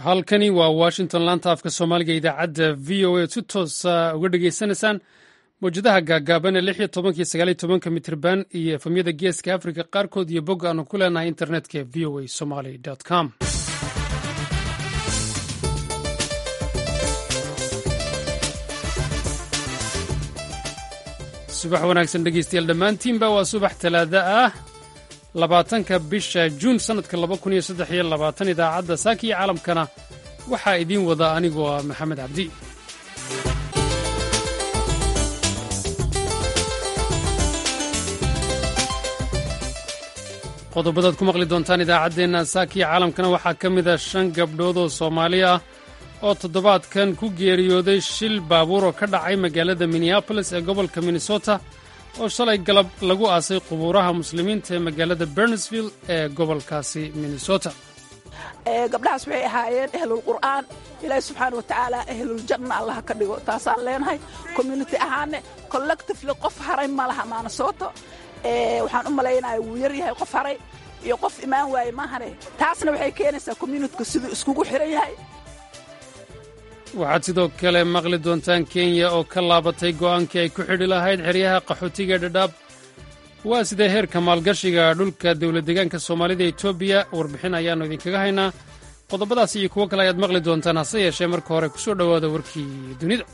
halkani waa washington laanta afka soomaaliga idaacadda v o a si toosa uga dhegaysanaysaan mawjadaha gaagaaban ee lix iyo tobankii sagaaliyo tobanka mitrban iyo efamyada geeska afrika qaarkood iyo bog aanu ku leenahay internetka v o a somaly com subax wanaagsan dhegeystayaal dhammaantiinba waa subax talaada ah labaatanka bisha juun sannadka laba kun iyo saddex iyo labaatan idaacadda saaka iyo caalamkana waxaa idiin wada anigoo ah maxamed cabdi qodobadaad ku maqli doontaan idaacaddeenna saaka iyo caalamkana waxaa ka mid a shan gabdhood oo soomaali ah oo toddobaadkan ku geeriyooday shil baabuur oo ka dhacay magaalada minneabolis ee gobolka minnesota oo shalay galab lagu aasay qubuuraha muslimiinta ee magaalada bernesville ee gobolkaasi minnesota gabdhahaas waxay ahaayeen ahlulqur'aan ilaahi subxaana wa tacaala ahluljanna allaha ka dhigo taasaan leenahay community ahaane collectively qof haray ma laha maanasoto waxaan u malaynaya wuu yar yahay qof haray iyo qof imaan waaye maahane taasna waxay keenaysaa communityka siduu iskugu xiran yahay waxaad sidoo kale maqli doontaan kenya oo ka laabatay go'aankii ay ku xidhi lahayd xeryaha qaxootiga dhadhaab waa sidee heerka maalgashiga dhulka dowladdeegaanka soomaalida etoobiya warbixin ayaannu idinkaga haynaa qodobadaas iyo kuwo kale ayaad maqli doontaan hase yeeshee marka hore ku soo dhowaada warkii dunida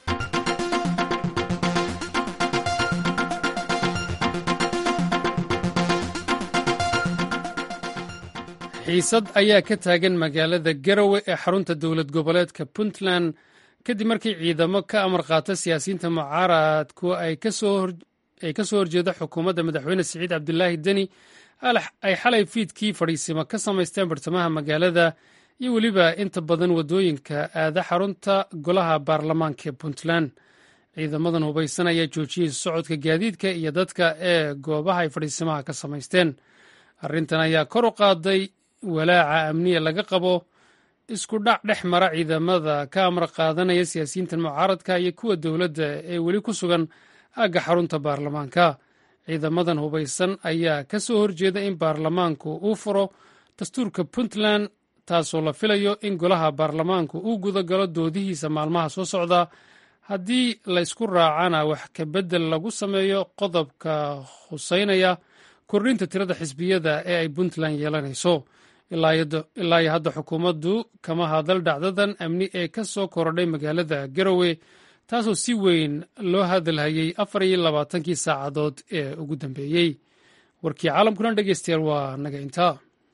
xiisad ayaa ka taagan magaalada garowe ee xarunta dowlad goboleedka puntland kadib markii ciidamo ka amar qaata siyaasiyiinta mucaaradku ay ka soo horjeeda xukuumadda madaxweyne siciid cabdulaahi deni ay xalay fiidkii fadhiisimo ka samaysteen bartamaha magaalada iyo weliba inta badan waddooyinka aada xarunta golaha baarlamaanka ee puntland ciidamadan hubaysan ayaa joojiyey socodka gaadiidka iyo dadka ee goobaha ay fadhiisimaha ka samaysteen arrintan ayaa kor u qaaday walaaca amniya laga qabo isku dhac dhex mara ciidamada ka amar qaadanaya siyaasiyiintan mucaaradka iyo kuwa dowladda ee weli ku sugan aagga xarunta baarlamaanka ciidamadan hubaysan ayaa ka soo horjeeda in baarlamaanku uu furo dastuurka puntland taasoo la filayo in golaha baarlamaanku uu gudagalo doodihiisa maalmaha soo socda haddii la ysku raacana wax ka beddel lagu sameeyo qodobka huseynaya kordhinta tirada xisbiyada ee ay puntland yeelanayso ilaa iyo hadda xukuumaddu kama hadal dhacdadan amni ee ka soo korodhay magaalada garowe taasoo si weyn loo hadalhayey afar iyo labaatankii saacadood ee ugu dambeeyey warkii caalamkuna dhegeystayaal waa naga intaa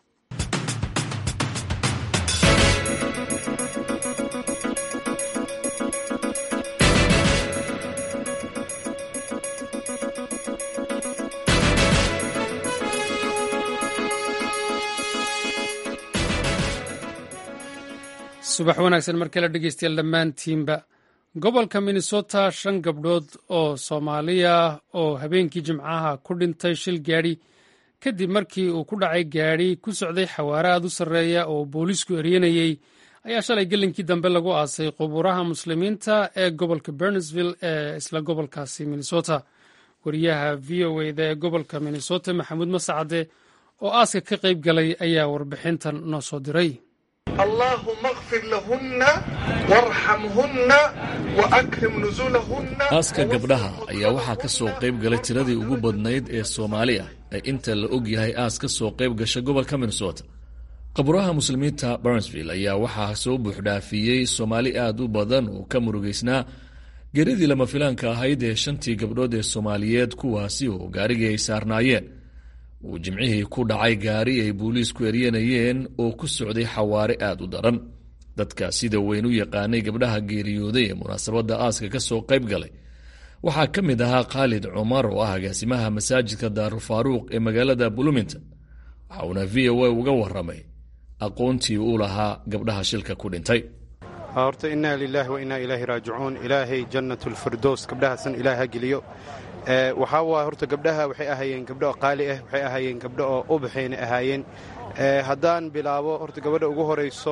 subax wanaagsan mar kale dhegeystayaal dhammaantiinba gobolka minnesota shan gabdhood oo soomaaliya oo habeenkii jimcaha ku dhintay shil gaadhi kadib markii uu ku dhacay gaadhi ku socday xawaare aad u sarreeya oo booliisku eryanayey ayaa shalay gelinkii dambe lagu aasay qubuuraha muslimiinta ee gobolka bernesville ee isla gobolkaasi minnesota wariyaha v o eda ee gobolka minnesota maxamuud masacade oo aaska ka qayb galay ayaa warbixintan noo soo diray allahuma kfir lahunna warxamhunna waakrim nusulahunna aaska gabdhaha ayaa waxaa ka soo qayb galay tiradii ugu badnayd ee soomaali ah ee inta la og yahay aas ka soo qayb gasha gobolka minnesota qaburaha muslimiinta barnsville ayaa waxaa soo buuxdhaafiyey soomaali aad u badan oo ka murugaysnaa geeridii lama filaanka ahayd ee shantii gabdhood ee soomaaliyeed kuwaasi oo gaarigii ay saarnaayeen uu jimcihii ku dhacay gaari ay booliisku eryanayeen oo ku socday xawaare aad u daran dadka sida weyn u yaqaanay gabdhaha geeriyooday ee munaasabadda aaska ka soo qayb galay waxaa ka mid ahaa khaalid cumar oo ah agaasimaha masaajidka daarufaaruuq ee magaalada bloomington waxa uuna v o a uga waramay aqoontii uu lahaa gabdhaha shilka ku dhintay horta innaa lilaahi wa innaa ilaahi raajicuun ilaahay jannatulfirdows gabdhahaasan ilaah ha geliyo waxaa waay horta gabdhaha waxay ahaayeen gabdho qaali ah waxay ahaayeen gabdho oo ubaxayna ahaayeen haddaan bilaabo horta gabadha ugu horayso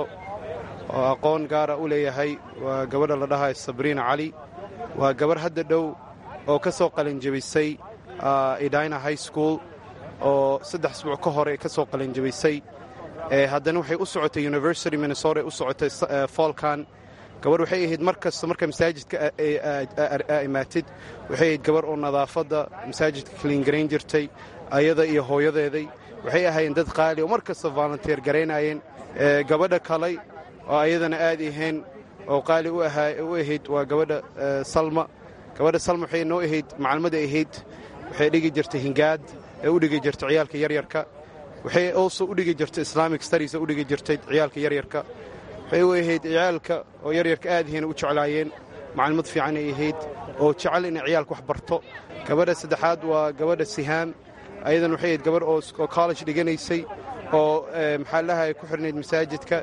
oo aqoon gaara u leeyahay waa gabadha la dhahayo sabriina cali waa gabarh hadda dhow oo ka soo qalinjabisay edina high school oo saddex isbuuc ka hore ka soo qalinjabisay haddana waxay u socotay university minnesota u socotay foolkan gabarh waxay ahayd mar kasta marka masaajidka imaatid waxay ahayd gabarh oo nadaafadda masaajidka kaliingarayn jirtay ayada iyo hooyadeeday waxay ahaayeen dad qaali oo mar kasta volunteer garaynayeen gabadha kalay oo ayadana aad ahayn oo qaali u ahayd waa gabadha salma gabadha salma waxay noo ahayd macalmada ahayd waxay dhigi jirtay hingaad ee u dhigi jirtay ciyaalka yaryarka waxay also u dhigi jirtay islamic studies u dhigi jirtay ciyaalka yaryarka waxay u ahayd ciyaalka oo yaryarka aad ahayna u jeclaayeen macallimad fiican ay ahayd oo jecel inay ciyaalka wax barto gabadha saddexaad waa gabadha sihaam ayadan waxay ahayd gabadh oo college dhiganaysay oo maxaa lahay ku xirnayd masaajidka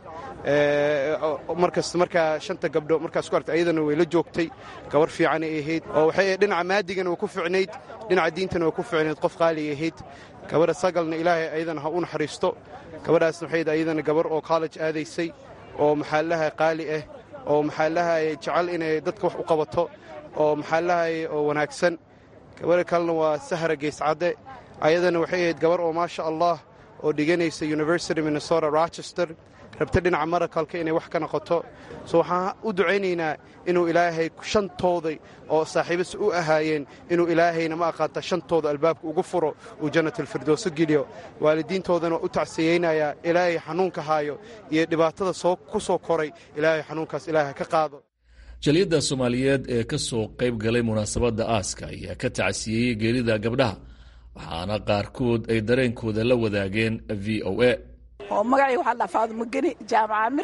markasta markaa shanta gabdho markaas ku artay ayadana way la joogtay gabarh fiican ay ahayd oo waxay dhinaca maadigana waa ku ficnayd dhinaca diintana waa ku ficnayd qof qaali ay ahayd gabadha sagalna ilaahay ayadana ha u naxariisto gabadhaasna waxay ayadana gabarh oo college aadaysay oo maxaa lahay qaali ah oo maxaa lahay jecel inay dadka wax u qabato oo maxaa lahay oo wanaagsan gabadha kalena waa sahra geescadde ayadana waxay ahayd gabarh oo maasha allah oo dhiganaysa university minnesota rochester rabta dhinaca marakalka inay wax ka noqoto so waxaan u ducaynaynaa inuu ilaahay shantooda oo saaxiibas u ahaayeen inuu ilaahayna ma aqaata shantooda albaabka ugu furo uu jannatalfirdowso geliyo waalidiintoodana waa u tacsiyeynayaa ilaahay xanuunka haayo iyo dhibaatada ku soo koray ilaahay xanuunkaas ilaahay ka qaado jaliyadda soomaaliyeed ee ka soo qayb galay munaasabadda aaska ayaa ka tacsiyeeyey geerida gabdhaha waxaana qaarkood ay dareenkooda la wadaageen v o a oo magacay waxaa dhaa faadumo geni jaamac amir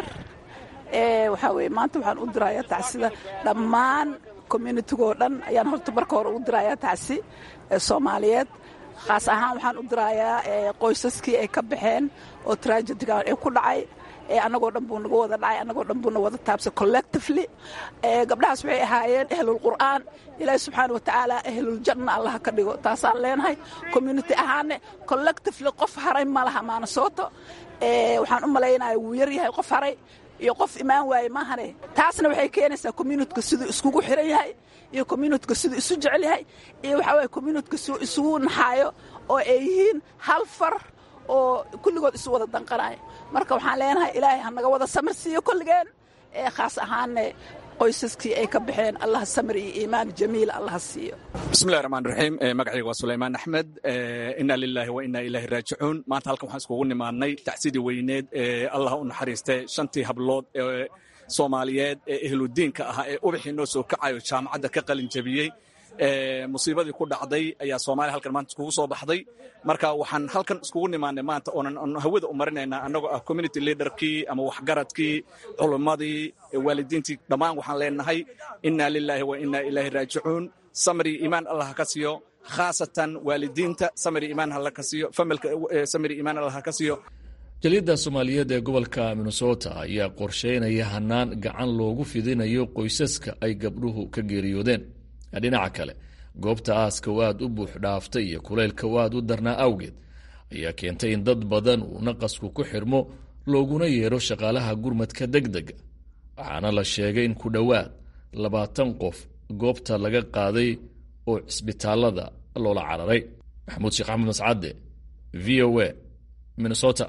waxaa weye maanta waxaan u dirayaa tacsida dhammaan communitigoo dhan ayaan horta marka hore u dirayaa tacsi soomaaliyeed khaas ahaan waxaan u dirayaa qoysaskii ay ka baxeen oo tragedigan ee ku dhacay annagoo dhan buu naga wada dhacay annagoo dhan buu na wada taabsay collectively gabdhahaas waxay ahaayeen ahlulqur'aan ilaahi subxaana wa tacaala ahluljanna allaha ka dhigo taasaan leenahay community ahaane collectively qof haray ma laha maanasooto waxaan u malaynaya wuu yar yahay qof haray iyo qof imaan waaye maahane taasna waxay keenaysaa communityka siduu iskugu xiran yahay iyo communityka siduu isu jecel yahay iyo waxaa waye communityka siduu isugu naxaayo oo ay yihiin hal far oo kulligood isu wada danqanayo marka waxaan leenahay ilaahay ha naga wada samir siiyo kulligeen ee khaas ahaanne qoysaskii ay ka baxeen allah samir iyo iimaan jamiil allah siiyo bismillahi raxmaan raxiim magacayga waa sulaymaan axmed inna lilaahi wa inna ilaahi raajicuun maanta halkan waxaan iskugu nimaadnay tacsidii weyneed ee allah u naxariistay shantii hablood ee soomaaliyeed ee ehludiinka ahaa ee ubaxii noo soo kacayo jaamacadda ka qalin jabiyey musiibadii ku dhacday ayaa soomaaliya halkan maanta iskugu soo baxday marka waxaan halkan iskugu nimaanay maanta oonan hawada u marinaynaa annagoo ah community leaderkii ama waxgaradkii culummadii waalidiintii dhammaan waxaan leenahay inna lilaahi wa inna ilaahi raajicuun samri iimaan allah ka siiyo khaasatan waalidiinta samri iimaan alla ka siiyo familka samri iimaan allah ka siiyo jaliyadda soomaaliyeed ee gobolka minnesota ayaa qorsheynaya hanaan gacan loogu fidinayo qoysaska ay gabdhuhu ka geeriyoodeen dhinaca kale goobta aaska oo aad u buux dhaaftay iyo kulaylka oo aad u darnaa awgeed ayaa keentay in dad badan uu naqasku ku xirmo looguna yeero shaqaalaha gurmadka deg dega waxaana la sheegay in ku dhowaad labaatan qof goobta laga qaaday oo cisbitaalada loola cararay maxamuud sheekh axmed mascadde v o a minnesota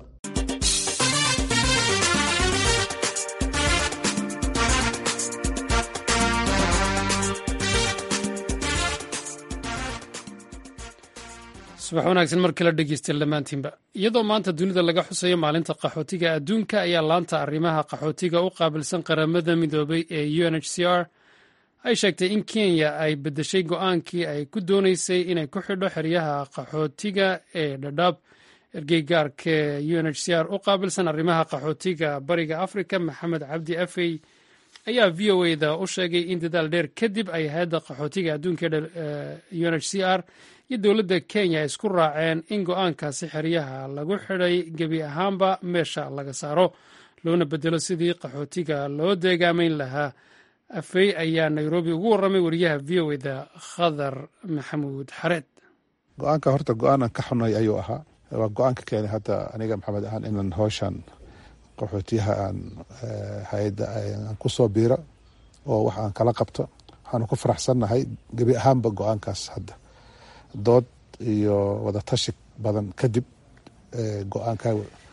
subax wanaagsan mar kale dhegeystayaal dhammaantiinba iyadoo maanta dunida laga xusayo maalinta qaxootiga adduunka ayaa laanta arrimaha qaxootiga u qaabilsan qaramada midoobay ee u n h c r ay sheegtay in kenya ay beddeshay go-aankii ay ku dooneysay inay ku xidho xeryaha qaxootiga ee dhadhaab ergeygaarka u n h c r u qaabilsan arrimaha qaxootiga bariga afrika maxamed cabdi afey ayaa v o eda u sheegay in dadaal dheer kadib ay hay-adda qaxootiga adduunka u n h c r iyo dowladda kenya isku raaceen in go-aankaasi xeryaha lagu xidhay gebi ahaanba meesha laga saaro loona bedelo sidii qaxootiga loo deegaamayn lahaa afey ayaa nairobi ugu warramay wariyaha v o eda khadar maxamuud xareed go-aanka horta go-aanan ka xunay ayuu ahaa waa go-aanka keenay hadda aniga maxamed ahaan inan howshan qaxootiyaha aan hay-adda aan ku soo biiro oo wax aan kala qabto waxaanu ku faraxsannahay gebi ahaanba go-aankaas hadda dood iyo wadatashi badan kadib go-aanka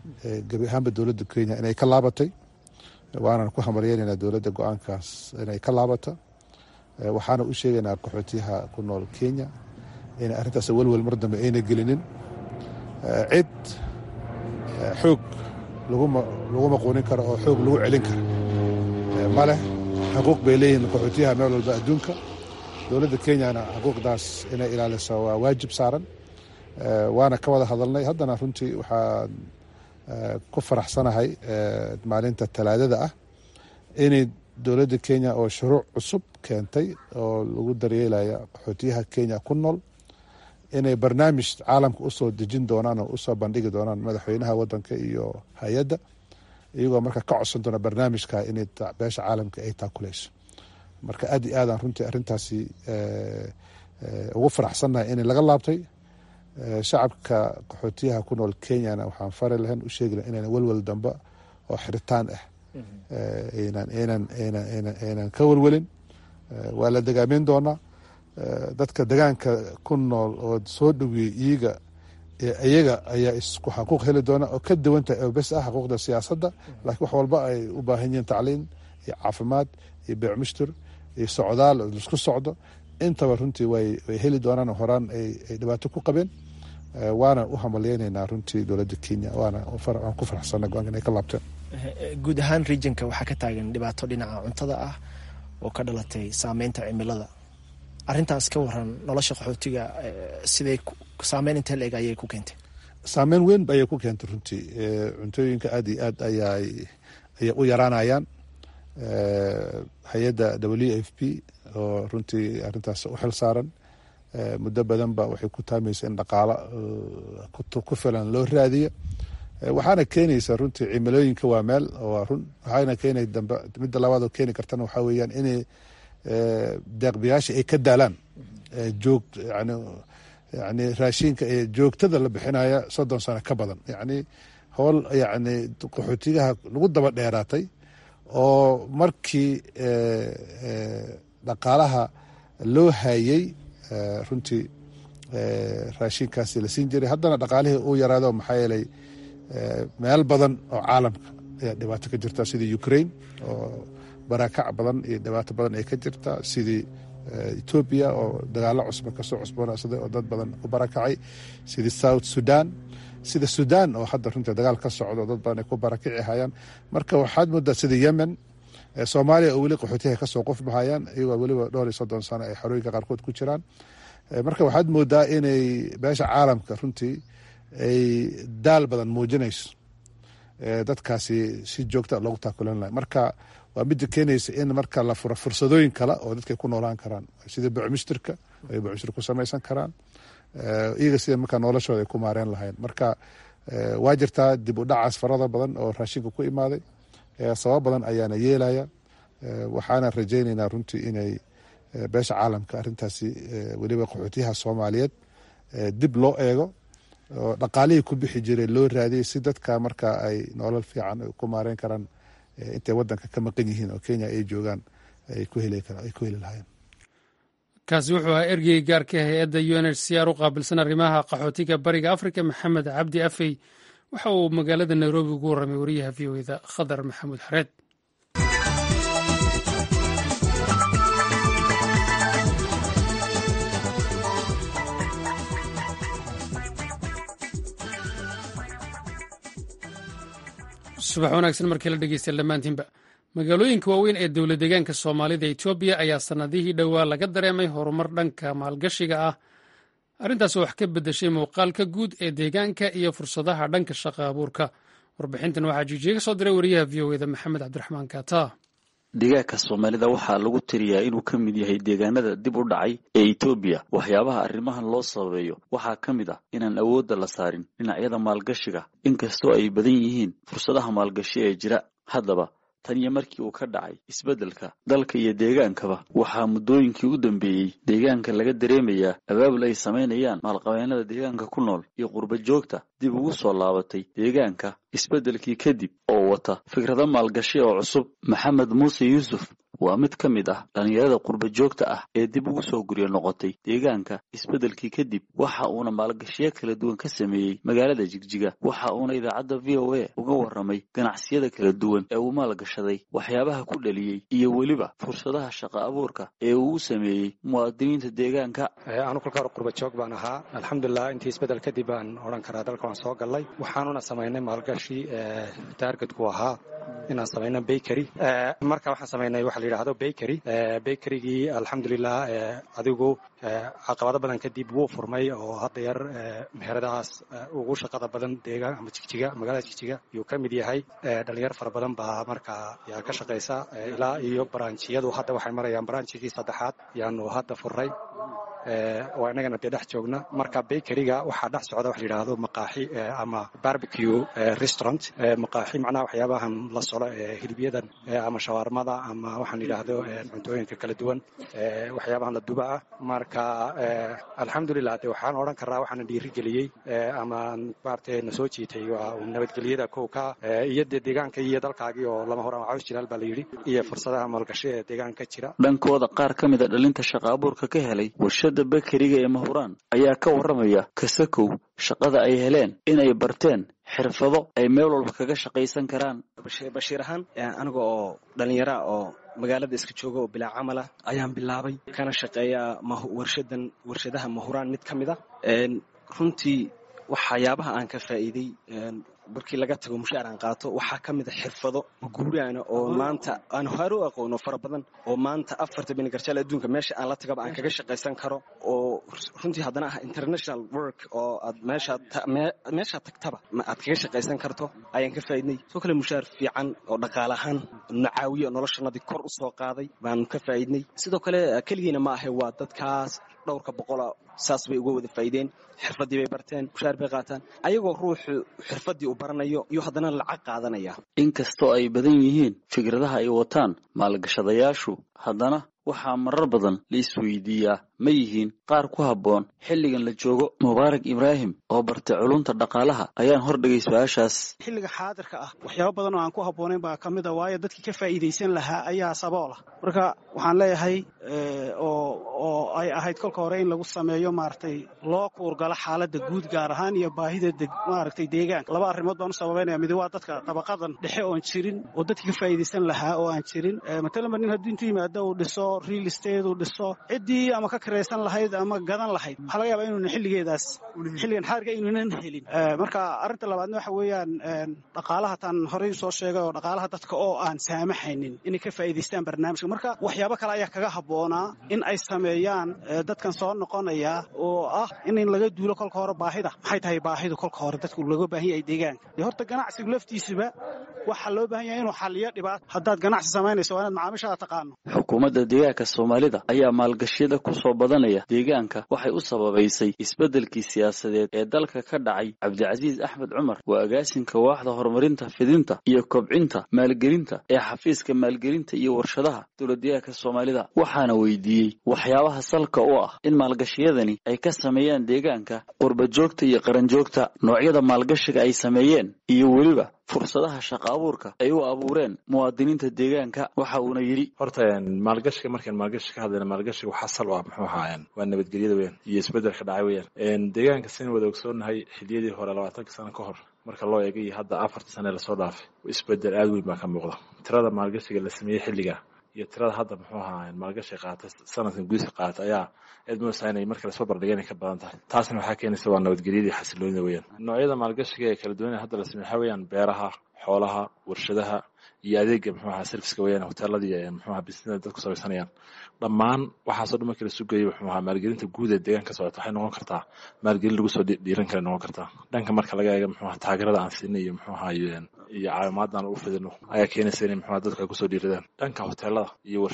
gebi ahaanba dowladda kenya inay ka laabatay waanan ku hamaryeynayna dowladda go-aankaas inay ka laabato waxaana u sheegaynaa qaxootiyaha ku nool kenya inay arrintaas welwel mar dambe ayna gelinin cid xoog laguma quunin karo oo xoog lagu celin karo maleh xuquuq bay leeyihiin qaxootiyaha meel walba adduunka dowladda kenyana xuquuqdaas inay ilaaliso waa waajib saaran waana ka wada hadalnay haddana runtii waxaan ku faraxsanahay maalinta talaadada ah inay dowladda kenya oo shuruuc cusub keentay oo lagu daryeelaya qaxootiyaha kenya ku nool inay barnaamij caalamka usoo dejin doonaan oo usoo bandhigi doonaan madaxweynaha wadanka iyo hay-adda iyagoo marka ka codsan doona barnaamijka inay beesha caalamka ay taakuleyso marka aad iyo aadaan runtii arrintaasi ugu faraxsannahay inay laga laabtay shacabka qaxootiyaha ku nool kenyana waxaan fari lahayn u sheegi lahayn inaan welwel dambe oo xiritaan ah aynan ka welwelin waa la degaameyn doonaa dadka degaanka ku nool oo soo dhoweeyey iyaga iyaga ayaa isku xaquuq heli doona oo ka duwantahay oo bes ah xaquuqda siyaasadda laakiin wax walba ay u baahan yihiin tacliin iyo caafimaad iyo beecmushtur iyo socdaal laisku socdo intaba runtii way heli doonaan horaan ay dhibaato ku qabeen waana u hamaleyneynaa runtii dowladda kenya waana waan ku faraxsana go-aanka inay ka laabteen guud ahaan regionka waxaa ka taagan dhibaato dhinaca cuntada ah oo ka dhalatay saameynta cimilada arrintaas ka waran nolosha qaxootiga siday saameyn intee la eg ayay ku keentay saameyn weyn ayay ku keentay runtii cuntooyinka aad iyo aad ayay ayay u yaraanayaan hay-adda w f p oo runtii arrintaas u xil saaran muddo badanba waxay ku taamaysa in dhaqaalo ku filan loo raadiyo waxaana keenaysa runtii cimilooyinka waa meel waa run waxaana keenay dambe midda labaad oo keeni kartana waxaa weeyaan inay deeqbiyaasha ay ka daalaan joog yani yani raashinka ee joogtada la bixinaya soddon sano ka badan yacni howl yacni qaxootiyaha lagu daba dheeraatay oo markii dhaqaalaha loo hayey runtii raashinkaasi la siin jiray haddana dhaqaalihii uu yaraado maxaa yeelay meel badan oo caalamka ayaa dhibaato ka jirta sidii ukraine oo baraakac badan iyo dhibaato badan ay ka jirta sidii etoobiya oo dagaalo cusba kasoo cusboonaysaday oo dad badan ku barakacay sidii south sudan sida sudan oo hadda runtii dagaal ka socdo dad badan ay ku barakici hayaan marka waxaad moodaa sida yemen soomaaliya oo weli qaxootiyaha kasoo qofbahayaan iyagoo weliba dhowr iyo soddon sano ay xorooyinka qaarkood ku jiraan marka waxaad moodaa inay beesha caalamka runtii ay daal badan muujinayso dadkaasi si joogta loogu taakulan lahay marka waa midda keenaysa in marka la furo fursadooyin kale oo dadkay ku noolaan karaan sida bucmishtirka ay bucmishtir ku samaysan karaan iyaga sida markaa noloshooda ay ku maareen lahayn marka waa jirtaa dib u dhacaas farada badan oo raashinka ku imaaday sabab badan ayaana yeelaya waxaana rajaynaynaa runtii inay beesha caalamka arrintaasi weliba qaxootiyaha soomaaliyeed dib loo eego oo dhaqaalihii ku bixi jiray loo raadiyay si dadka marka ay nolol fiican ku maareyn karaan intay wadanka ka maqan yihiin oo kenya ay joogaan ay ku heli lahaayeen kaasi wuxuu ahaa ergey gaarka hay-adda u n h c r u qaabilsan arrimaha qaxootiga bariga afrika maxamed cabdi afey waxa uu magaalada nairobi ugu warramay wariyaha v o eda khadar maxamuud xareed subax wanaagsan markii la dhegeysta dhammaantiinba magaalooyinka waaweyn ee dowlad deegaanka soomaalida etoobiya ayaa sannadihii dhowaa laga dareemay horumar dhanka maalgashiga ah arrintaas oo wax ka beddeshay muuqaalka guud ee deegaanka iyo fursadaha dhanka shaqa abuurka warbixintan waxaa jijiye ka soo diray wariyaha v o eda maxamed cabdiraxmaan kaata deegaanka soomaalida waxaa lagu tiriyaa inuu ka mid yahay deegaanada dib u dhacay ee etoobiya waxyaabaha arrimahan loo sababeeyo waxaa ka mid ah inaan awoodda la saarin dhinacyada maalgashiga inkastoo ay badan yihiin fursadaha maalgashi ee jira haddaba tan iyo markii uu ka dhacay isbeddelka dalka iyo deegaankaba waxaa muddooyinkii u dambeeyey deegaanka laga dareemayaa abaabul ay samaynayaan maalqabeennada deegaanka ku nool iyo qurba joogta dib ugu soo laabatay deegaanka isbeddelkii kadib oo wata fikrado maalgashi oo cusub maxamed muuse yuusuf waa mid ka mid ah dhallinyarada qurba joogta ah ee dib ugu soo guryo noqotay deegaanka isbeddelkii kadib waxa uuna maalgashiyo kala duwan ka sameeyey magaalada jigjiga waxa uuna idaacadda v o a uga warramay ganacsiyada kala duwan ee uu maalgashaday waxyaabaha ku dhaliyey iyo weliba fursadaha shaqa abuurka ee uu u sameeyey muwaadiniinta deegaanka anu kolka hore qurba joog baan ahaa alxamdulilah intii isbeddel kadib baan odhan karaa dalka waan soo gallay waxaanuna samaynay maalgashi taargetku ahaa inaan samayno bakery marka waxaan samaynay waxa la yidhaahdo bakery bakerygii alxamdulilah adigu caqabado badan kadib wuu furmay oo hadda yar meheradahaas ugu shaqada badan deegaan ama jigjiga magaalada jigjiga yuu ka mid yahay dhalinyar fara badan baa markaa yaa ka shaqaysa ilaa iyo baranjiyadu hadda waxay marayaan baranjigii saddexaad yaanu hadda furray waa inagana dee dhex joogna marka bakeryga waxaa dhex socda wax la yidhaahdo maqaaxi ama barbecue restaurant maqaaxi macnaha waxyaabahan la solo ee hilibyadan ama shawaarmada ama waxaan yidhaahdo cuntooyinka kala duwan waxyaabahan la duba ah marka alxamdulilah de waxaan odhan karaa waxaana dhiirigeliyey ama maaragtay na soo jiitay waa nabadgelyada kow ka iyo dee deegaankii iyo dalkaagii oo lama horaan caws jilaal baa la yidhi iyo fursadaha maalgashi ee deegaanka jira dhankooda qaar ka mida dhalinta shaqa abuurka ka helay warshada bakeriga ee mahuraan ayaa ka warramaya kasakow shaqada ay heleen inay barteen xirfado ay meel walba kaga shaqaysan karaan bashiir ahaan aniga oo dhallinyara oo magaalada iska jooga oo bilaa camala ayaan bilaabay kana shaqeeya warshadan warshadaha mahuraan mid ka mid a runtii waxyaabaha aan ka faa'iiday markii laga tago mushaar aan qaato waxaa ka mid a xirfado guuraana oo maanta aan hore u aqoono fara badan oo maanta afarta binigarjaal adduunka meesha aan la tagaba aan kaga shaqaysan karo oo runtii haddana ah international work oo aad meeshaad tagtaba aad kaga shaqaysan karto ayaan ka faa'iidnay soo kale mushaar fiican oo dhaqaale ahaan na caawiyo noloshanadii kor u soo qaaday baanu ka faa'iidnay sidoo kale keligiina ma ahe waa dadkaas dhowrka boqola saas bay uga wada faa'iideen xirfaddii bay barteen mushaar bay qaataan ayagoo ruuxu xirfaddii u baranayo iyo haddana lacag qaadanaya inkastoo ay badan yihiin fikradaha ay wataan maalgashadayaashu haddana waxaa marar badan la isweydiiyaa ma yihiin qaar ku habboon xilligan la joogo mubaarak ibraahim oo bartay culunta dhaqaalaha ayaan hordhigay su-aashaas xilliga xaadirka ah waxyaabo badan oo aan ku habboonayn baa ka mid a waayo dadkii ka faa'iidaysan lahaa ayaa saboolah marka waxaan leeyahay oo ay ahayd kolka hore in lagu sameeyo maaragtay loo kuurgalo xaaladda guud gaar ahaan iyo baahida maaragtay deegaanka laba arrimood baan u sababaynaya midi waa dadka dabaqadan dhexe oon jirin oo dadkii ka faa'iidaysan lahaa oo aan jirin matalanba nin haddii intuu yimaado uu dhiso real estate uu dhiso ciddii ama ka kiraysan lahayd ama gadan lahayd waxaa laga yaabaa inuuna xilligeedaas xilligan xaarga inuunan helin marka arrinta labaadna waxa weeyaan dhaqaalaha taan horey soo sheegay oo dhaqaalaha dadka oo aan saamaxaynin inay ka faa'iidaystaan barnaamijka marka waxyaabo kale ayaa kaga habboonaa in ay sameeyaan dadkan soo noqonaya oo ah in laga duulo kolka hore baahida maxay tahay baahidu kolka hore dadku laga baahan yahay deegaanka dee horta ganacsigu laftiisuba waxaa loo baahan yahay inuu xaliyo dhibaat haddaad ganacsi samaynayso waa inaad macaamiishaada taqaano xukuumadda deegaanka soomaalida ayaa maalgashiyada ku soo badanaya deegaanka waxay u sababaysay isbeddelkii siyaasadeed ee dalka ka dhacay cabdicasiis axmed cumar waa agaasinka waaxda horumarinta fidinta iyo kobcinta maalgelinta ee xafiiska maalgelinta iyo warshadaha dowladdeegaanka soomaalida waxaana weydiiyey waxyaabaha salka u ah in maalgashiyadani ay ka sameeyaan deegaanka qurbajoogta iyo qaranjoogta noocyada maalgashiga ay sameeyeen iyo weliba fursadaha shaqa abuurka ay u abuureen muwaadiniinta deegaanka waxa uuna yidhi horta maalgashiga markaan maalgashi ka hadlayna maalgashiga waxaa sal u ah muxuu ahaayeen waa nabadgelyada weyan iyo isbeddelka dhacay weeyaan deegaanka sin wada ogsoonahay xiliyadii hore labaatanka sano ka hor marka loo eega iyo hadda afarta sane lasoo dhaafay isbeddel aada weyn baa ka muuqda tirada maalgashiga la sameeyey xilliga iyo tirada hadda muxuu ahaa maalgashi qaata sanadkan gudiska qaata ayaa aad moosaa inay marka lasoo bardhiga inay ka badan tahay taasna waxaa keenaysa waa nabadgelyadii xasiloonida weeyaan noocyada maalgashiga ee kala duwan hadda la sameey waxaa weeyaan beeraha xoolaha warshadaha iyo adeega muxuu ahaa serviska weeyaan hoteeladii muxuu ahaa bisnada dadku samaysanayaan dhammaan waxaasoo dhan markii la sugayay muxuu ahaa maalgelinta guud ee deegaanka socota waxay noqon kartaa maalgelin lagu soo dhiiran kara noqon kartaa dhanka marka laga eega muxuu ahaa taageerada aan siinay iyo muxuu ahaa iyo caawimaadaan u fidino ayaa keenaysa inay muxuu dadku ay kusoo dhiiradaan dhanka hoteelada iyo warshadaha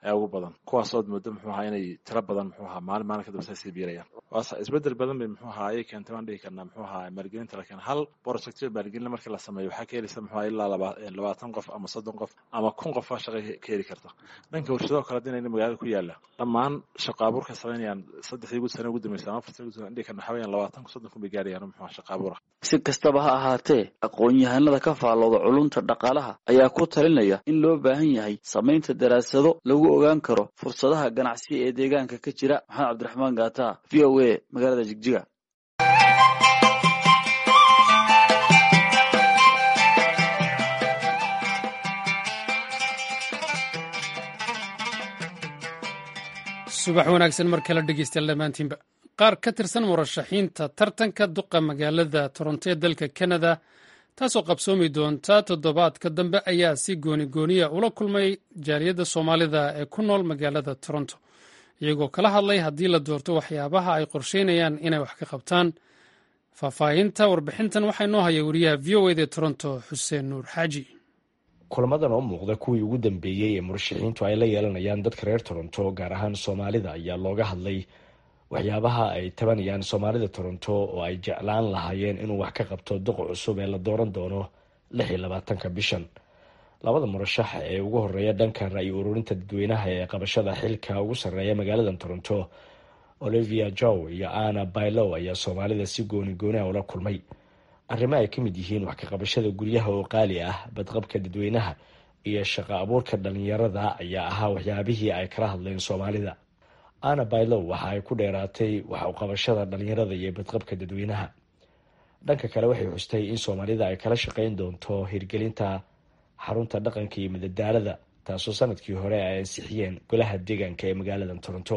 ayaa ugu badan kuwaasood muddo muxuu ahaa inay tiro badan muxuu ahaa maalin maalin kadamba say sii biirayaan waase isbedel badan bay muxuu ahaa ayay keentay waan dhihi karnaa muxuu ahaa maalgelinta la keena hal projectyo maalgelin markii la sameeyo waxaa ka heleysa muxuu ahaa ilaa labaatan qof ama soddon qof ama kun qof baa shaqa ka heli karta dhanka warshadoo kale hadinayna magaalada ku yaala dhammaan shaqo abuurka samaynayaan saddexdii gud sane ugu dambaysa ama afartan gud sane dhihi karna waxaa weyaan labaatan kun soddon kun bay gaarayaan muxuu ahaa shaqa abuura si kastaba ha ahaatee aqoon-yahanada ka faallooda culunta dhaqaalaha ayaa ku talinaya in loo baahan yahay samaynta daraasado lagu ogaan karo fursadaha ganacsi ee deegaanka ka jira maxamed cabdiraxmaan gaata v o a magaalada jigjiga subax wanaagsan mar kale dhegeystayaal dhammaantiinba qaar ka tirsan murashaxiinta tartanka duqa magaalada toronto ee dalka kanada taasoo qabsoomi doonta toddobaadka dambe ayaa si gooni gooniya ula kulmay jaaliyadda soomaalida ee ku nool magaalada toronto iyagoo kala hadlay haddii la doorto waxyaabaha ay qorsheynayaan inay wax ka qabtaan faahfaahinta warbixintan waxaa inoo haya wariyaha v o ed ee toronto xuseen nuur xaaji kulamadan oo muuqda kuwii ugu dambeeyey ee murashaxiintu ay la yeelanayaan dadka reer toronto gaar ahaan soomaalida ayaa looga hadlay waxyaabaha ay tabanayaan soomaalida toronto oo ay jeclaan lahaayeen inuu wax ka qabto duqa cusub ee la dooran doono lix iyo labaatanka bishan labada murashax ee ugu horeeya dhanka ra-yi ururinta dadweynaha ee qabashada xilka ugu sarreeya magaalada toronto olivia jow iyo anna bailow ayaa soomaalida si gooni gooniha ula kulmay arrimo ay ka mid yihiin wax ka qabashada guryaha oo qaali ah badqabka dadweynaha iyo shaqo abuurka dhalinyarada ayaa ahaa waxyaabihii ay kala hadleen soomaalida anna bailow waxa ay ku dheeraatay wax u qabashada dhalinyarada iyo badqabka dadweynaha dhanka kale waxay xustay in soomaalida ay kala shaqeyn doonto hirgelinta xarunta dhaqanka iyo madadaalada taasoo sanadkii hore ay ansixiyeen golaha deegaanka ee magaalada toronto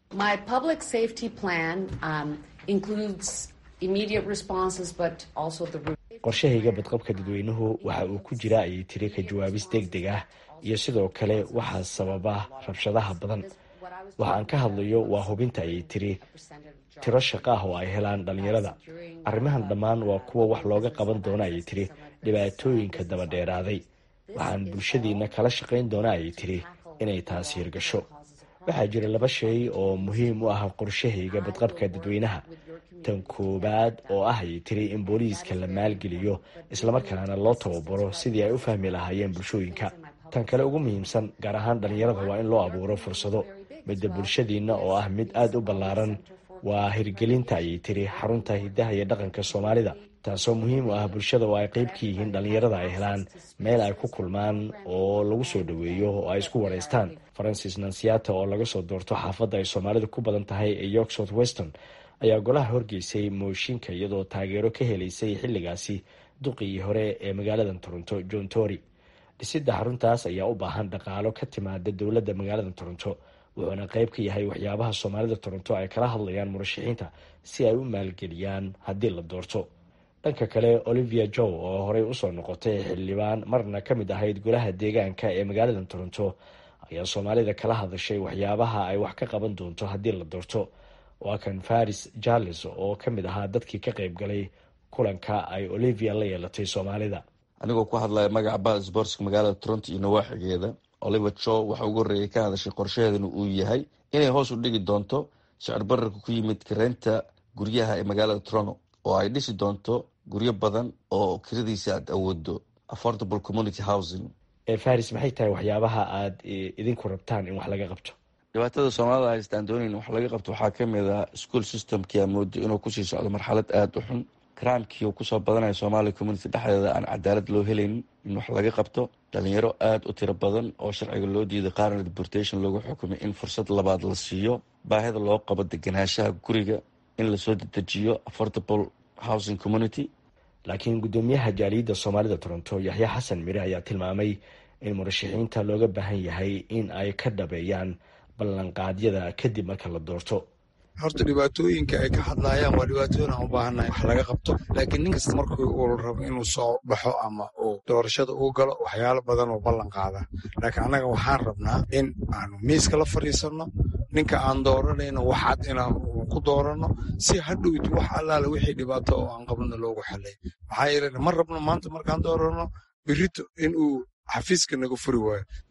qorshahayga badqabka dadweynuhu waxa uu ku jira ayay tiri ka jawaabis deg deg ah iyo sidoo kale waxaa sababa rabshadaha badan waxa aan ka hadlayo waa hubinta ayay tiri tiro shaqo ah oo ay helaan dhalinyarada arrimahan dhammaan waa kuwa wax looga qaban doona ayay tiri dhibaatooyinka daba dheeraaday waxaan bulshadiina kala shaqayn doona ayay tiri inay taasi hirgasho waxaa jira laba shay oo muhiim u ah qorshahayga badqabka dadweynaha tan koowaad oo ah ayay tiri in booliiska la maalgeliyo islamarkaana loo tababaro sidii ay u fahmi lahaayeen bulshooyinka tan kale ugu muhiimsan gaar ahaan dhalinyarada waa in loo abuuro fursado midda bulshadiina oo ah mid aada u ballaaran waa hirgelinta ayay tiri xarunta hidaha iyo dhaqanka soomaalida taasoo muhiim u ah bulshada oo ay qeyb ka yihiin dhalinyarada ay helaan meel ay ku kulmaan oo lagu soo dhoweeyo oo ay isku waraystaan francis nansiata oo laga soo doorto xaafadda ay soomaalida ku badan tahay ee york south weston ayaa golaha horgeysay mooshinka iyadoo taageero ka helaysay xilligaasi duqii hore ee magaalada toronto john tory dhisidda xaruntaas ayaa u baahan dhaqaalo ka timaada dowladda magaalada toronto wuxuuna qeyb ka yahay waxyaabaha soomaalida toronto ay kala hadlayaan murashaxiinta si ay u maalgeliyaan haddii la doorto dhanka kale olivia jow oo horey usoo noqotay xildhibaan marna ka mid ahayd golaha deegaanka ee magaalada toronto ayaa soomaalida kala hadashay waxyaabaha ay wax ka qaban doonto haddii la doorto waa kan faris jarles oo ka mid ahaa dadkii ka qayb galay kulanka ay olivia la yeelatay soomaalida anigoo ku hadlaya magaca bal sportska magaalada toronto iyo nawaaxigeeda oliver jow waxa ugu horreeyay ka hadashay qorshaheedana uu yahay inay hoos u dhigi doonto sicir bararka ku yimid kareynta guryaha ee magaalada toronto oo ay dhisi doonto guryo badan oo kiradiisa aad awoodo affordable community housing faris maxay tahay waxyaabaha aada idinku rabtaan in wax laga qabto dhibaatada soomaalida haystaan doonayn wax laga qabto waxaa kamid ah school systemkii amoodo inuu kusii socdo marxalad aada u xun crimekii uu kusoo badanaya somalia community dhexdeeda aan cadaalad loo helaynin in wax laga qabto dhalinyaro aada u tiro badan oo sharciga loo diiday qaarna deportation loogu xukumay in fursad labaad la siiyo baahida loo qabo deganaanshaha guriga in lasoo dedejiyo affordable housing community laakiin guddoomiyaha jaaliyadda soomaalida toronto yaxya xasan mire ayaa tilmaamay in murashaxiinta looga baahan yahay in ay ka dhabeeyaan ballanqaadyada kadib marka la doorto horta dhibaatooyinka ay ka hadlaayaan waa dhibaatooyin aan u baahannahay wax laga qabto laakiin nin kasta markii uu rabo inuu soo baxo ama uu doorashada uu galo waxyaalo badan oo ballan qaada laakiin annaga waxaan rabnaa in aanu miiska la fadhiisanno ninka aan dooranayno waxaad inaan ku dooranno si hadhowti wax allaale wixii dhibaato oo aan qabno loogu xalay maxaa yeele ma rabno maanta markaan dooranno birito inuu xafiiska naga furi waayo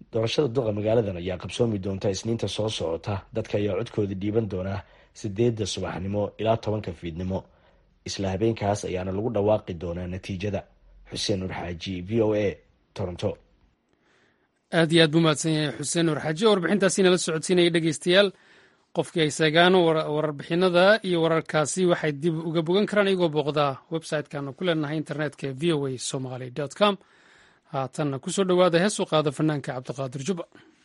doorashada duqa magaaladan ayaa qabsoomi doonta isniinta soo socota dadka ayaa codkooda dhiiban doonaa sideedda subaxnimo ilaa tobanka fiidnimo isla habeenkaas ayaana lagu dhawaaqi doonaa natiijada xuseen nur xaaji v o a toronto aad iyo aad buu mahadsan yahay xuseen nur xaaji oo warbixintaasi nala socodsiinaya dhegeystayaal qofkii ay seegaan warbixinada iyo wararkaasi waxay dib uga bogan karaan iyagoo booqdaa website-kaanu ku leenahay internetka v o a somaly com haatanna kusoo dhowaada heesu qaada fanaanka cabdiqaadir juba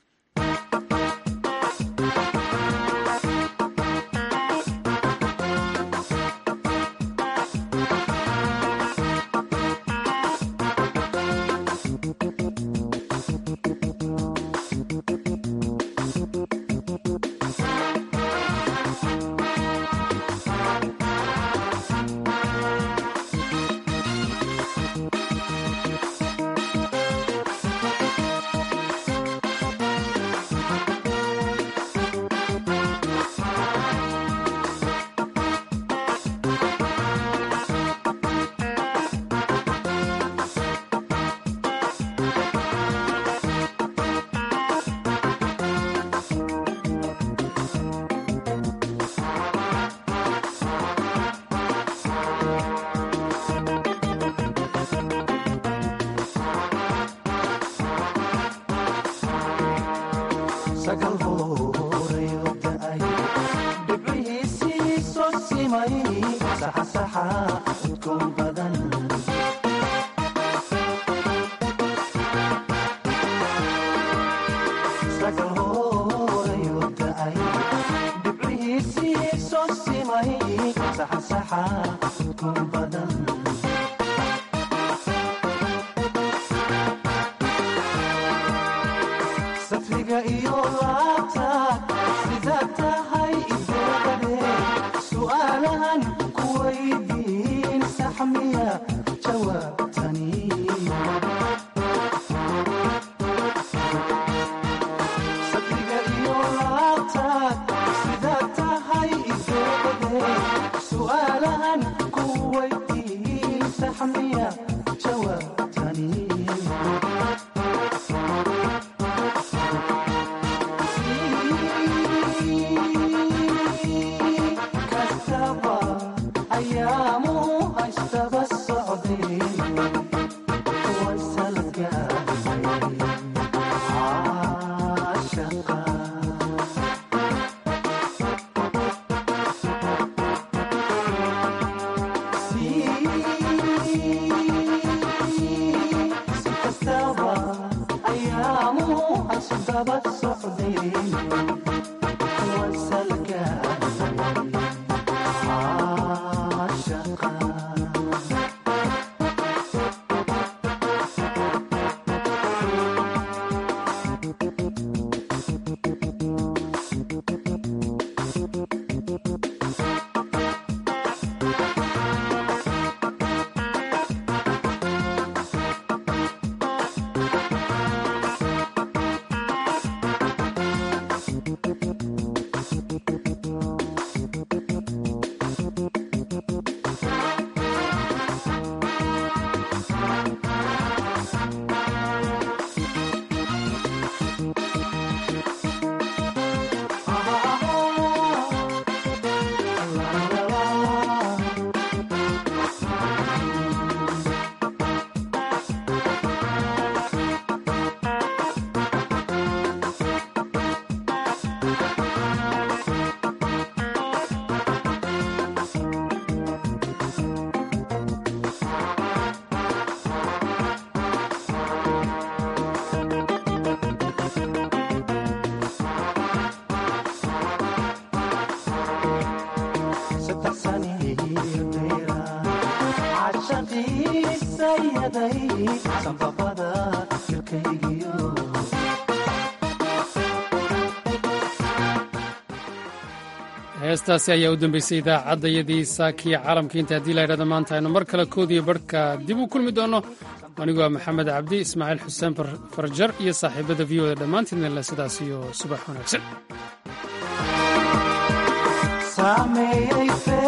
heestaasi ayaa u dambeysay idaacadayadii saakiya caalamka inta haddii la ydhahda maanta aynu mar kale koodiyo barhka dib u kulmi doonno anigoo maxamed cabdi ismaaciil xuseen farjar iyo saaxiibada v oda dhammaantiidnale sidaas iyo subax wanaagsan